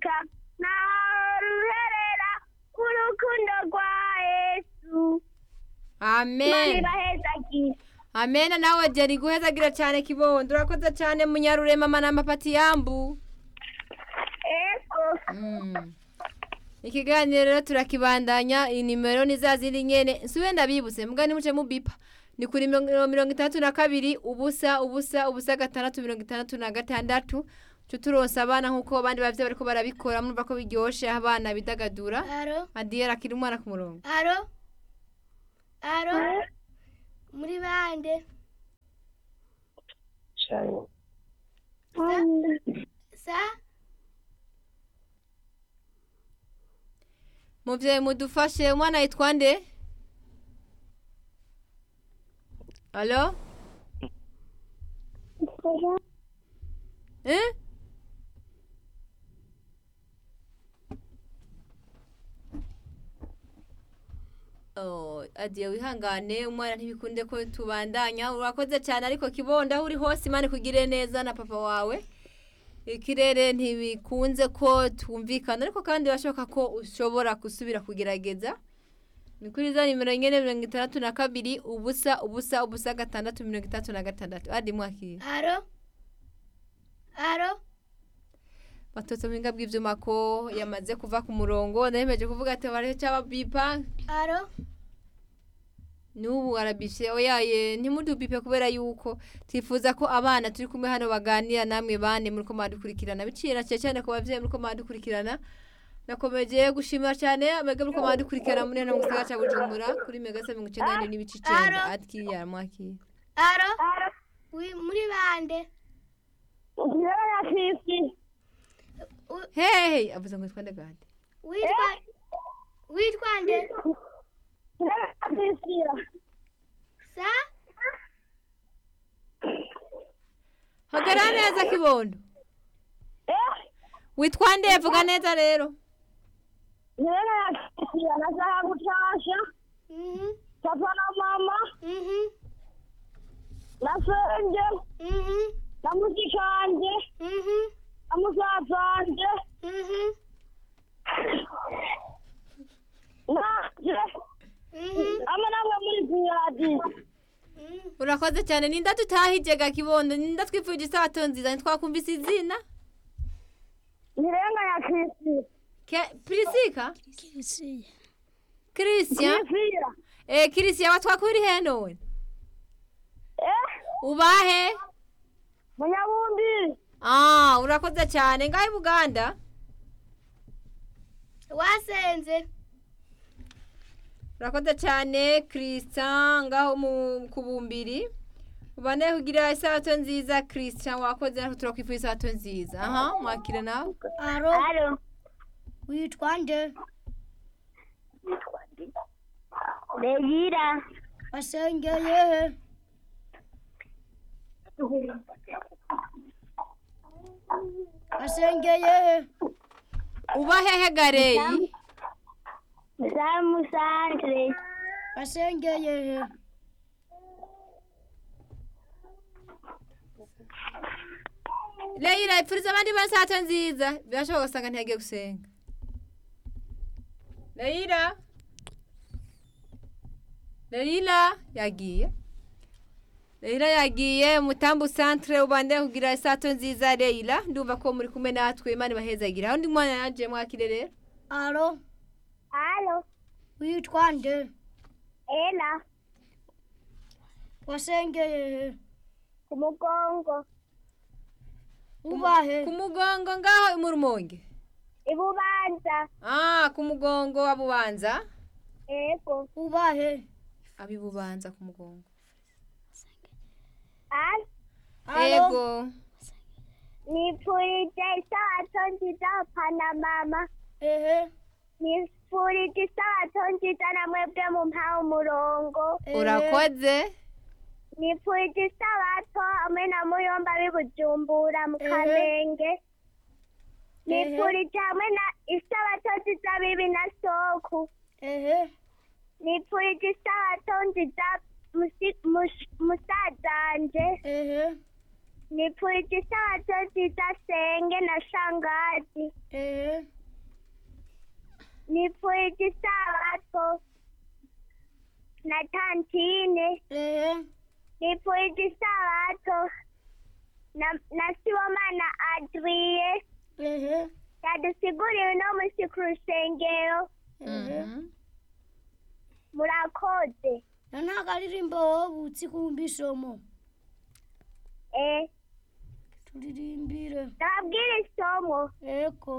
iteka naho ruherera urukundo rwa yesu amen mani bahezagira amena nawe jeri guhezagira cyane kibondo urakoze cyane munyarurema manamba pati yambu ego Mm. ikiganiro rero turakibandanya inimero ni za zindi nyene nsubiye ndabibutse mbwa nimuce mubipa ni kuri mirongo mirongo itandatu na kabiri ubusa ubusa ubusa gatandatu mirongo itandatu na gatandatu cyo turonsa abana nk'uko abandi bavyeyi bariko barabikora murumva ko biryoshe aho abana bidagadura aro adiyera akiri umwana ku murongo aro aro muri bande cyane sa muvyeyi mudufashe umwana yitwa nde alo eh? Oh, adiye wihangane umwana ntibikunde ko tubandanya urakoze cyane ariko kibonda aho uri hose imana ikugire neza na papa wawe ikirere ntibikunze ko twumvikana ariko kandi birashoboka ko ushobora gusubira kugerageza ni kuri za nimero nyine mirongo itandatu na kabiri ubusa ubusa ubusa gatandatu mirongo itandatu na gatandatu adi mwakira aro aro batotse mu buhinga bw'ibyuma ko yamaze kuva ku murongo ndahemeje kuvuga ati bariho cyaba bipa aro n'ubu arabishe oyaye ntimudubipe kubera yuko twifuza ko abana turi kumwe hano baganira namwe bane muri ko mwadukurikirana biciye na cyane cyane ku babyeyi muri ko mwadukurikirana nakomeje gushimira cyane abega muri ko mwadukurikirana muri hano mu gisagara cya bujumbura kuri mega se mirongo icyenda n'ine n'ibice icyenda Aro. atwiyara mwakira aro wi- muri bande njyewe na fifi U- hehe avuze ngo twande gade witwa witwa nde njyewe na fifira sa hagarara neza kibondo eh witwa nde vuga neza rero njyewe na fifira nashaka gutasha mhm papa na mama mhm na senge mhm na mushikanje mhm na musazanje mhm nanje mhm hamwe namwe muri ziyadi mhm urakoze cyane ninda tutahijega kibondo ninda twifuje isabato nziza ntitwakumvise izina nirenga ya fifira Ke- Prisika Christian fifira eh Christian watwakuri he none eh ubahe munyabumbiri ah urakoze cyane ngahe Buganda wasenze urakoze cyane Christian ngaho mu kubumbiri ubane kugira isabato nziza Christian wakoze natwe turakwifuza isabato nziza aha mwakire nawe aro alo witwa nde Legira wasengeye wasengeye ubahehe gareyi Zamu Sandre wasengeye Leila ipfuriza abandi ba isabato nziza birashoboka gusanga ntiyagiye gusenga Leila Leila yagiye Leila yagiye mutambu centre ubande kugira isato nziza Leila ndumva ko muri kumwe natwe Imana ibahezagira aho ndi mwana yaje mwakire rero aro Alo witwa nde Ela wasengeye ku mugongo ubahe ku mugongo ngaho mu rumonge ibubanza ah ku mugongo abubanza ego ubahe abibubanza ku mugongo Alo ego nipfurije isabato nziza papa na mama ehe nipfurije isabato nziza na mwebwe mu mpawe umurongo ehe. urakoze nipfurije isabato hamwe na muyomba bibujumbura mu Ehe. kamenge nipfurije hamwe na isabato nziza bibi na soku ehe nipfurije isabato nziza musi- mush- musazanje ehe nipfurije isabato nziza senge na shangazi ehe nipfurije isabato na tantine ehe nipfurije isabato na na sibomana adriye ehe yadusiguriwe no musi ku rusengero ehe Mhm. murakoze na nta karirimbo wobutse kumva isomo eh turirimbire ndababwira isomo eko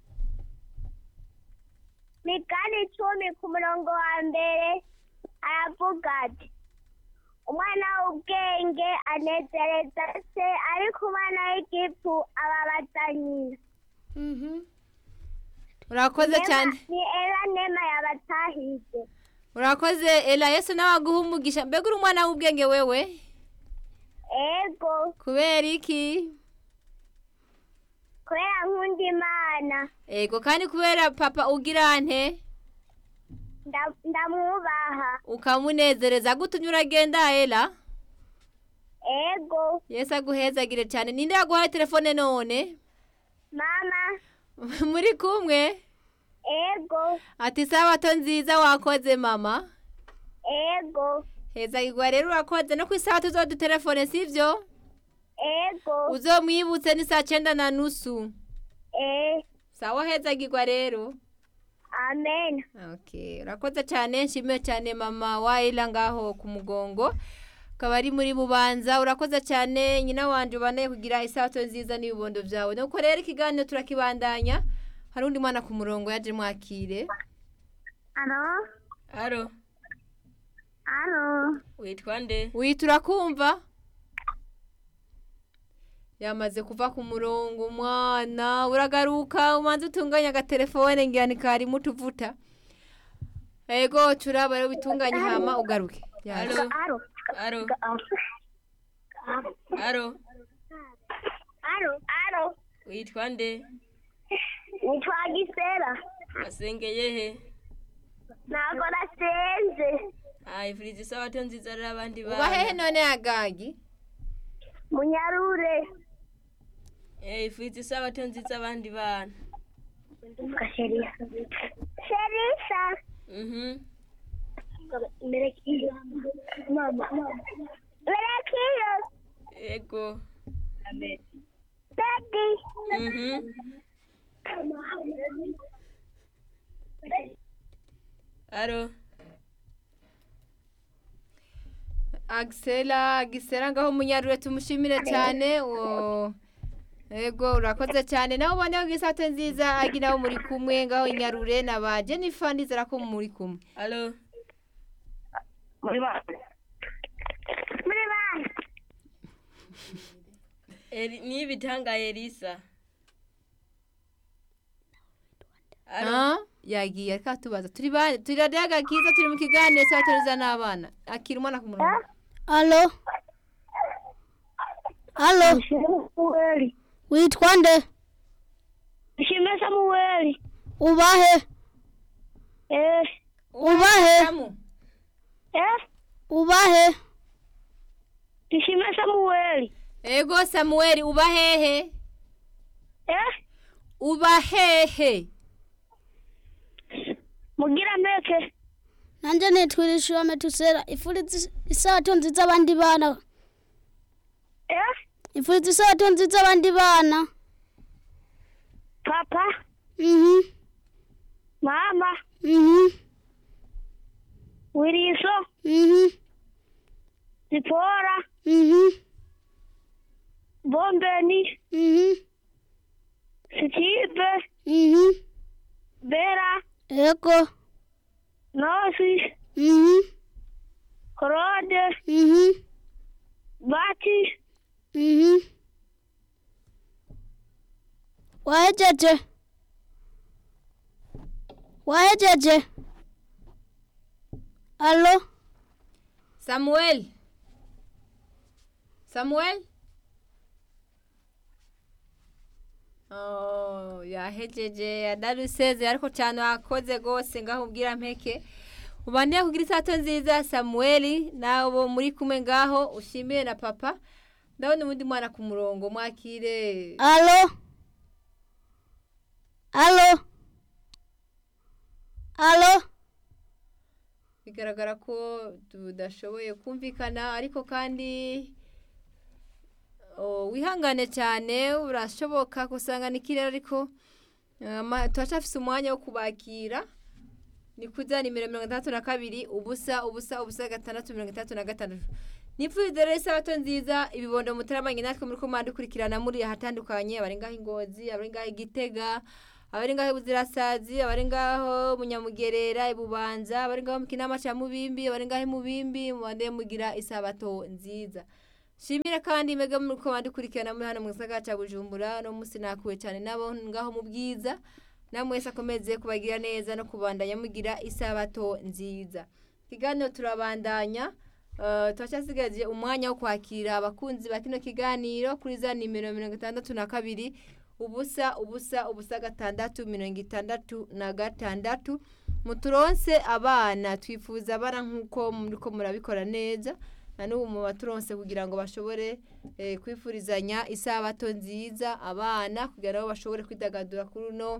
migani icumi ku murongo wa mbere aravuga ati umwana w'ubwenge anezereza se ariko umwana w'igifu ababaza nyina mhm urakoze cyane ni era nema yabatahije urakoze ela yesu nawe aguha umugisha mbega uri umwana w'ubwenge wewe ego kubera iki kubera nkunda imana ego kandi kubera papa ugira nte nda- ndamwubaha ukamunezereza gutumye uragenda ela ego yesu aguhezagire cyane ninde yaguhaye telefone none mama muri kumwe ego ati sabato nziza wakoze mama ego hezagirwa rero urakoze no ku isabato uzodutelefone sivyo ego uzomwibutse ni saa cyenda na nusu eh sawa hezagirwa rero amen Okay, urakoze cyane nshimiye cyane mama wayila ngaho ku mugongo ukaba ari muri bubanza urakoze cyane nyina wanje ubanaye kugira isato nziza n'ibibondo byawe nuko rero ikiganiro turakibandanya hari undi mwana ku murongo yaje mwakire alo Alo, alo witwa nde? wita urakumva yamaze kuva ku murongo umwana uragaruka umanza utunganya agatelefone ngira ni karimo utuvuta ego turaba rero bitunganye hama ugaruke Yaje. Alo, alo alo, alo, alo alo witwa nde? nitwa gisera Wasengeye he? ntabwo nasenze Ah, ifuriza isabato nziza rero abandi uba hehe bana. none yagagi munyarure Eh, ifuriza isabato nziza abandi bana. sherisa Mhm. merekiyo merekiyo Ego. bedi Mhm. Alo, agisera gisera ngaho munyarure tumushimire cyane o ego urakoze cyane nawe ubone ko isato nziza agira abo muri kumwe ngaho inyarure na ba jennifer ndizera ko muri kumwe alo, muri bana Eri, ni bitangaye Elisa. Alo, Ah, yagiye ariko atubaza turi ba turi radiyo agakiza turi mu kiganiro isato nziza n'abana akira umwana ku murongo alo alo samuweli witwa nde ishime samuweli ubahe eh ubahe Samu, eh ubahe ishime samuweli ego samuel uba hehe eh uba hehe mugira meke nanje nitwirishiwa metusera ifuriza isabato nziza abandi bana eh ifuriza isabato nziza abandi bana papa mhm mama mhm wiriso mhm zipora mhm bombeni mhm sikibe mhm bera eko nosi mhm korode mhm bati mhm wahejeje wahejeje alo samuel samuel oh yahejeje yadaruseze ariko cyane wakoze rwose ngaho ubwira mpeke ubaniye kugira isato nziza samuel nabo muri kumwe ngaho ushimiye na papa ndabona ubundi mwana ku murongo mwakire alo alo alo bigaragara ko tudashoboye kumvikana ariko kandi oh, wihangane cyane urashoboka gusanga ni kirere ariko eh, ama- turacyafise umwanya wo kubakira ni kuza nimero mirongo itandatu na kabiri ubusa ubusa ubusa gatandatu mirongo itandatu na gatandatu nipfuza rero isabato nziza ibibondo muteramanye natwe muri komande ukurikirana muri ahatandukanye abari ngaho ingozi abari ngaho igitega abari ngaho ibuzirasazi abari ngaho munyamugerera ibubanza abari ngaho mu kinama cya mubimbi abari ngaho imubimbi mubande mugira isabato nziza shimire kandi mwebwe muri komande ukurikirana muri hano mu gisagara cya bujumbura no munsi nakuwe cyane nabo ngaho mu bwiza namwe wese akomeze kubagira neza no kubandanya mugira isabato nziza ikiganiro turabandanya Uh, turacyasigaje umwanya wo kwakira abakunzi ba kino kiganiro kuri za nimero mirongo itandatu na kabiri ubusa ubusa ubusa gatandatu mirongo itandatu na gatandatu muturonse abana twifuza abana nk'uko muriko murabikora neza na n'ubu mu baturonse kugira ngo bashobore eh, kwifurizanya isabato nziza abana kugira ngo bashobore kwidagadura kuri uno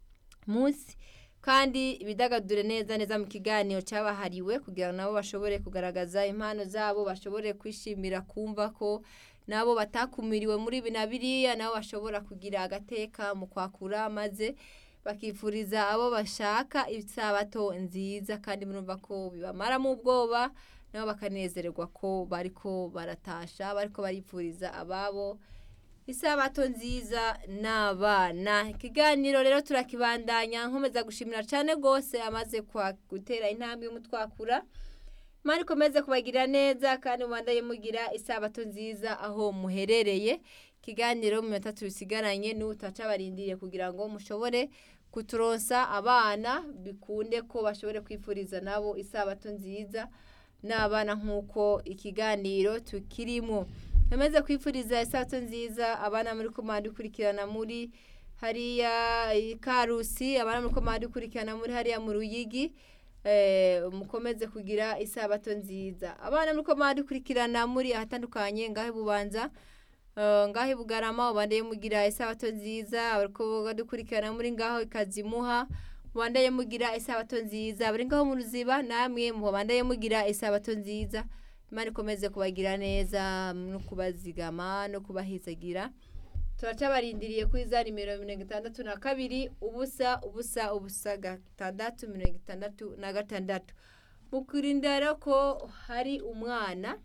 munsi kandi ibidagadure neza neza mu kiganiro cyabahariwe kugira ngo nabo bashobore kugaragaza impano zabo bashobore kwishimira kumva ko nabo batakumiriwe muri ibi na biriya nabo bashobora kugira agateka mu kwakura maze bakifuriza abo bashaka isabato nziza kandi murumva ko bibamaramo ubwoba nabo bakanezererwa ko bariko baratasha bariko baripfuriza ababo isabato nziza n'abana ikiganiro rero turakibandanya nkomeza gushimira cyane rwose amaze kwa- gutera intambwe y'umutwakura imana ikomeze kubagirira neza kandi mubandaye mugira isabato nziza aho muherereye ikiganiro mu minota tubisigaranye n'utaca barindiriye kugira ngo mushobore kuturonsa abana bikunde ko bashobore kwifuriza nabo isabato nziza n'abana nk'uko ikiganiro tukirimo nkomeze kwifuriza isabato nziza abana muri komande ukurikirana muri hariya i karusi abana muri komande ukurikirana muri hariya mu ruyigi eh, mukomeze kugira isabato nziza abana muri komande ukurikirana muri ahatandukanye ngaho bubanza Uh, ngaho ibugarama ubandaye mugira isabato nziza abariko badukurikirana muri ngaho ikazimuha mubandaye mugira isabato nziza abari ngaho mu ruziba namwe mubandaye mugira isabato nziza imana ikomeze kubagira neza no kubazigama no kubahizagira turacabarindiriye kuri za nimero mirongo itandatu na kabiri ubusa ubusa ubusa gatandatu mirongo itandatu na gatandatu mukurinda rero ko hari umwana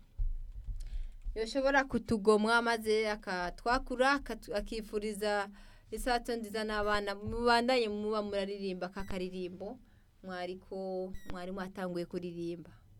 yoshobora kutugomwa maze akatwakura akatu- akifuriza isato nziza n'abana mubandanye muba muraririmba kakaririmbo mwariko mwari mwatanguye kuririmba